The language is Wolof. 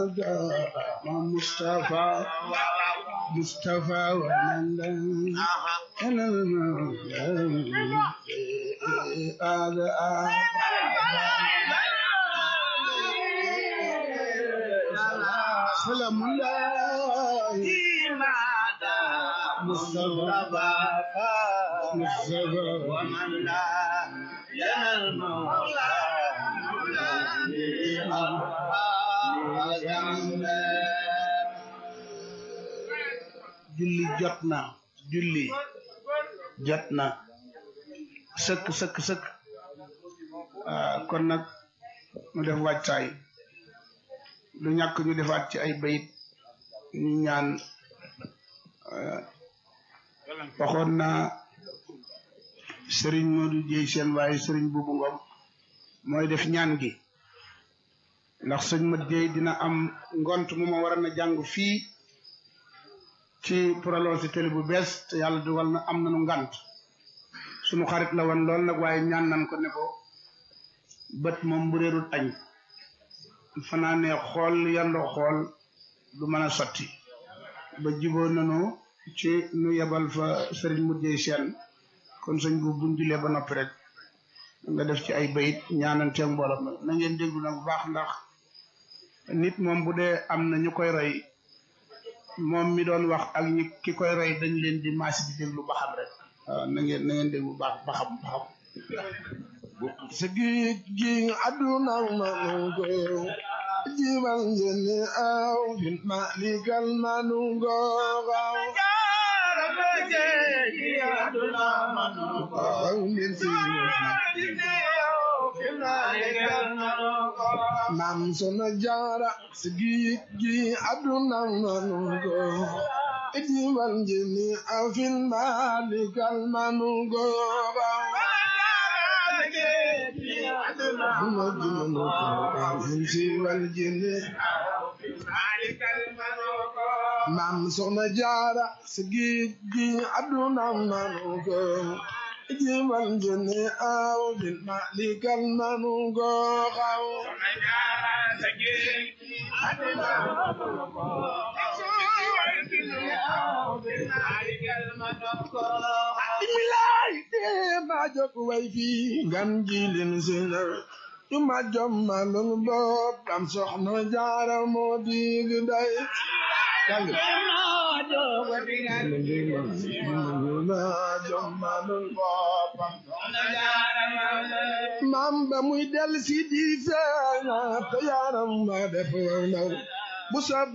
مصطفى مصطفى ومن هذا سلام الله مصطفى مصطفى ومن لا لنا المولى julli jot na julli jot na sëkk sëkk sëkk ah, kon nag mu def wàccaay lu ñàkk ñu defaat ci ay bayit ñu ñaan ah, waxoon na sëriñ Modou Dieye seen waaye sëriñ Buubu Ngom mooy def ñaan gi ndax sëñ ma Dieye dina am ngont mu ma war a na jàng fii ci prolongé télé bu bees te yàlla dugal na am nañu ngant sunu xarit la woon lool nag waaye ñaan nan ko ne ko bët moom bu réerul añ fanaane xool yandoo xool du mën a sotti ba jiboo nanu ci nu yebal fa sëriñ mujjee seen kon sëñ bu buñ julee ba noppi rek nga def ci ay bayit ñaananteeg mbooloo ma na ngeen déglu nag bu baax ndax nit moom bu dee am na ñu koy roy moom mi doon wax ak ñi ki koy roy dañ leen di maasi di déglu ba xam rek waaw na ngeen na ngeen déglu baax ba xam ba xam sa géej gi àdduna manu ko jiban jeni aw fin malikal manu ko xaw xaw min si maam sona jaara sa géej gi àdduna manu ko jiban jeni aw fin malikal manu ko xaw maam soxna jaara si géej gi àdduna manu ko jiwal jëne aw bin malikal manu ko xaw milaay dee ma jok way fi ngan jilin sinar yu ma jommalul boppam soxna jaara moo dig day ma jommalul boppam maam ba muy del si di feeña te yaram ma def naw bu sa